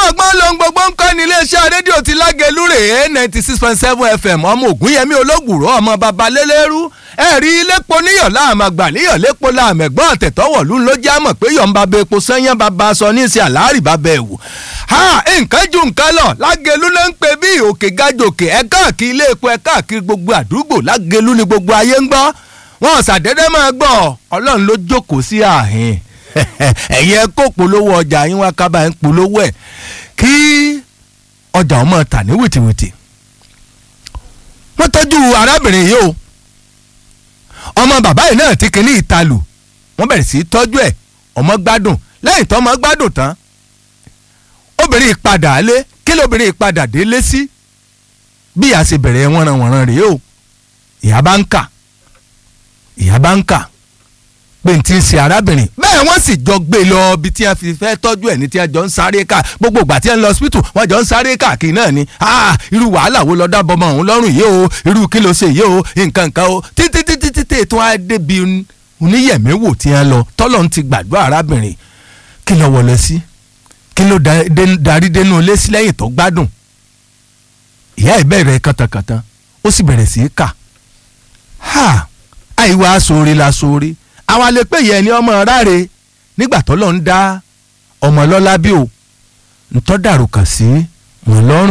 ọgbọ́n lóhun gbogbo ń kọ́ ní iléeṣẹ́ rédíò ti lágẹ̀lú rèé ninety six point seven fm ọmọ ògúnyẹmí olóògùrọ̀ ọmọ baba lélẹ́rú ẹ̀rí lépo níyọ̀ láàmà gbà níyọ̀ lépo láàmà ẹ̀gbọ́n àtẹ̀tọ́wọ̀lú ló jẹ́ àmọ̀ pé yọ̀ ń bá bẹ epo sẹ́yìn bàbá aṣọ ní ìsìn àlárì bàbá ẹ̀wù. ha nǹkan ju nǹkan lọ lágẹ̀lú ló ń pè bí òkè gajòkè ẹ̀ káàkiri ilé epo ẹ̀ káàkiri gbogbo àdúgbò lágẹ̀lú ni gbogbo ayé ń gbọ́ wọn ṣàdédé máa gbọ́ ọlọ́run ló jókòó sí ààhín ẹ̀yin ẹ kó polówó ọjà yín wá kábà ń polówó ẹ̀ kí ọjà ọmọ tà ní wìtìwìtì wọ́n tọ́jú arábìnrin yìí o ọmọ bàbá yìí náà ti kíní ìtalù wọ́n bẹ̀rẹ̀ sí í tọ́jú ẹ̀ ọmọ gbádùn lẹ́yìn tó ọmọ gbádùn tán obìnrin ìpadà lé kí lóbìnrin ìpadà délé sí bí ìyá ṣe bẹ̀rẹ̀ wọ́nranwọ̀nran rèé o ìyá bá ń kà ìyá bá ń kà pé n ti ń ṣe arábìnrin bẹ́ẹ̀ wọ́n sì jọ gbé lọ ibi tí wọ́n fi fẹ́ tọ́jú ẹ̀ ní tí wọ́n jọ ń sáré ká gbogbo ìgbà tí wọ́n lọ hospital wọ́n jọ ń sáré káàkiri náà ni irú wàhálà wo lọ dábọ̀ ọmọ òun lọ́rùn yìí o irú kí ló ṣe yìí o nǹkan nǹkan o títí títí títí ètò àdébí oníyẹ̀mẹ́wò tí wọ́n lọ tọ́lọ̀ ń ti gbàdúrà arábìnrin kí ló wọlé sí kí ló darí dénú ilé sí lẹ́yìn tó gbádùn ìyá ẹ̀ bẹ̀rẹ̀ kàtàkàtà ó sì bẹ̀rẹ̀ sí í kà àìwá sóore la sóore àwọn àlepẹ́ yẹn ni ọmọ ráre nígbà tó lọ ń dá ọmọ lọ́lá bí o ntọ́ dàrú kàn sí wọn lọ́rùn